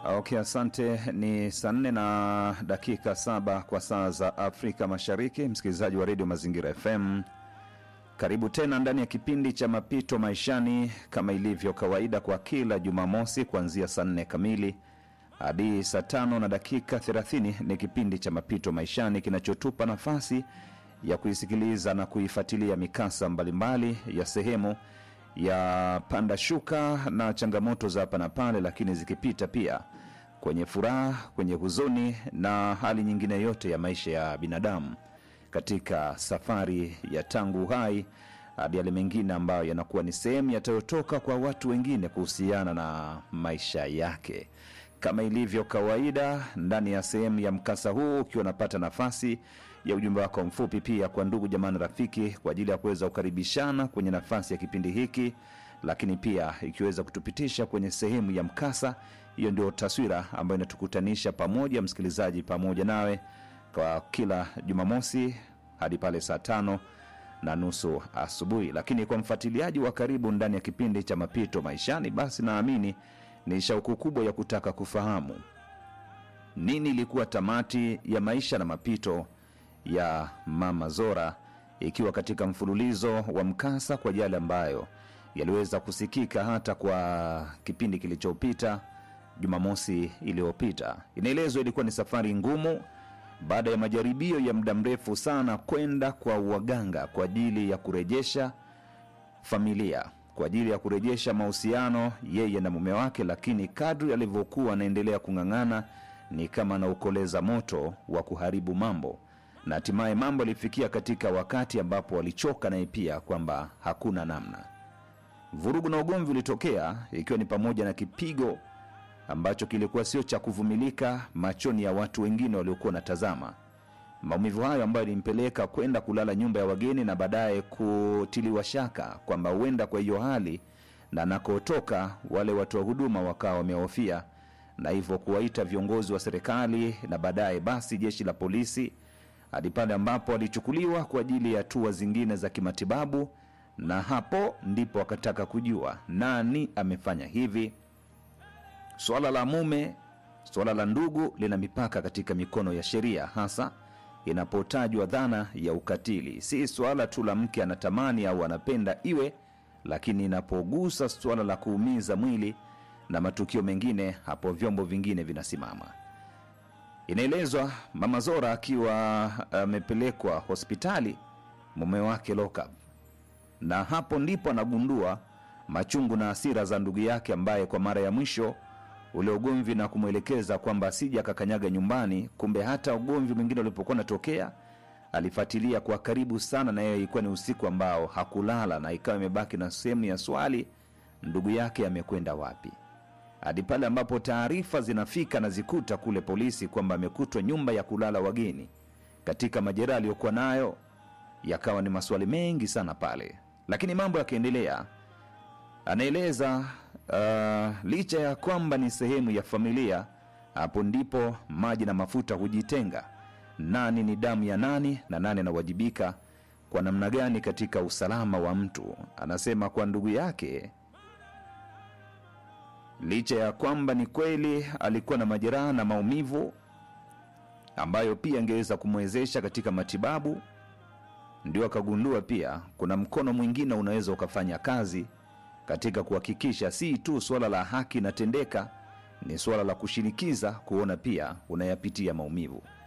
Okay, asante. Ni saa nne na dakika saba kwa saa za Afrika Mashariki. Msikilizaji wa redio Mazingira FM, karibu tena ndani ya kipindi cha Mapito Maishani, kama ilivyo kawaida kwa kila Jumamosi kuanzia saa nne kamili hadi saa tano na dakika 30. Ni kipindi cha Mapito Maishani kinachotupa nafasi ya kuisikiliza na kuifuatilia mikasa mbalimbali ya sehemu ya panda shuka na changamoto za hapa na pale, lakini zikipita pia kwenye furaha, kwenye huzuni na hali nyingine yote ya maisha ya binadamu katika safari ya tangu uhai hadi yale mengine ambayo yanakuwa ni sehemu yatayotoka kwa watu wengine kuhusiana na maisha yake. Kama ilivyo kawaida, ndani ya sehemu ya mkasa huu, ukiwa unapata nafasi ya ujumbe wako mfupi pia kwa ndugu jamani, rafiki, kwa ajili ya kuweza kukaribishana kwenye nafasi ya kipindi hiki, lakini pia ikiweza kutupitisha kwenye sehemu ya mkasa. Hiyo ndio taswira ambayo inatukutanisha pamoja, msikilizaji, pamoja nawe kwa kila Jumamosi hadi pale saa tano na nusu asubuhi. Lakini kwa mfuatiliaji wa karibu ndani ya kipindi cha Mapito Maishani, basi naamini ni shauku kubwa ya kutaka kufahamu nini ilikuwa tamati ya maisha na mapito ya Mama Zora, ikiwa katika mfululizo wa mkasa kwa yale ambayo yaliweza kusikika hata kwa kipindi kilichopita Jumamosi iliyopita. Inaelezwa ilikuwa ni safari ngumu baada ya majaribio ya muda mrefu sana kwenda kwa waganga kwa ajili ya kurejesha familia, kwa ajili ya kurejesha mahusiano yeye na mume wake, lakini kadri alivyokuwa anaendelea kung'ang'ana ni kama anaukoleza moto wa kuharibu mambo, na hatimaye mambo yalifikia katika wakati ambapo walichoka naye pia kwamba hakuna namna. Vurugu na ugomvi ulitokea, ikiwa ni pamoja na kipigo ambacho kilikuwa sio cha kuvumilika machoni ya watu wengine waliokuwa wanatazama. Maumivu hayo ambayo ilimpeleka kwenda kulala nyumba ya wageni na baadaye kutiliwa shaka kwamba huenda kwa hiyo hali na anakotoka wale watu wa huduma wakawa wamehofia na hivyo kuwaita viongozi wa serikali na baadaye basi jeshi la polisi hadi pale ambapo walichukuliwa kwa ajili ya hatua zingine za kimatibabu, na hapo ndipo wakataka kujua nani amefanya hivi. Swala la mume, swala la ndugu lina mipaka katika mikono ya sheria, hasa inapotajwa dhana ya ukatili. Si swala tu la mke anatamani au anapenda iwe, lakini inapogusa swala la kuumiza mwili na matukio mengine, hapo vyombo vingine vinasimama. Inaelezwa Mama Zora akiwa amepelekwa hospitali, mume wake lockup, na hapo ndipo anagundua machungu na hasira za ndugu yake ambaye kwa mara ya mwisho ule ugomvi na kumwelekeza kwamba asija akakanyaga nyumbani. Kumbe hata ugomvi mwingine ulipokuwa unatokea alifuatilia kwa karibu sana, na yeye ilikuwa ni usiku ambao hakulala, na ikawa imebaki na sehemu ya swali, ndugu yake amekwenda wapi? Hadi pale ambapo taarifa zinafika na zikuta kule polisi kwamba amekutwa nyumba ya kulala wageni. Katika majeraha aliyokuwa nayo, yakawa ni maswali mengi sana pale, lakini mambo yakaendelea. Anaeleza uh, licha ya kwamba ni sehemu ya familia, hapo ndipo maji na mafuta hujitenga. Nani ni damu ya nani na nani anawajibika kwa namna gani katika usalama wa mtu? Anasema kwa ndugu yake, licha ya kwamba ni kweli alikuwa na majeraha na maumivu ambayo pia angeweza kumwezesha katika matibabu, ndio akagundua pia kuna mkono mwingine unaweza ukafanya kazi katika kuhakikisha si tu suala la haki inatendeka, ni suala la kushinikiza kuona pia unayapitia maumivu.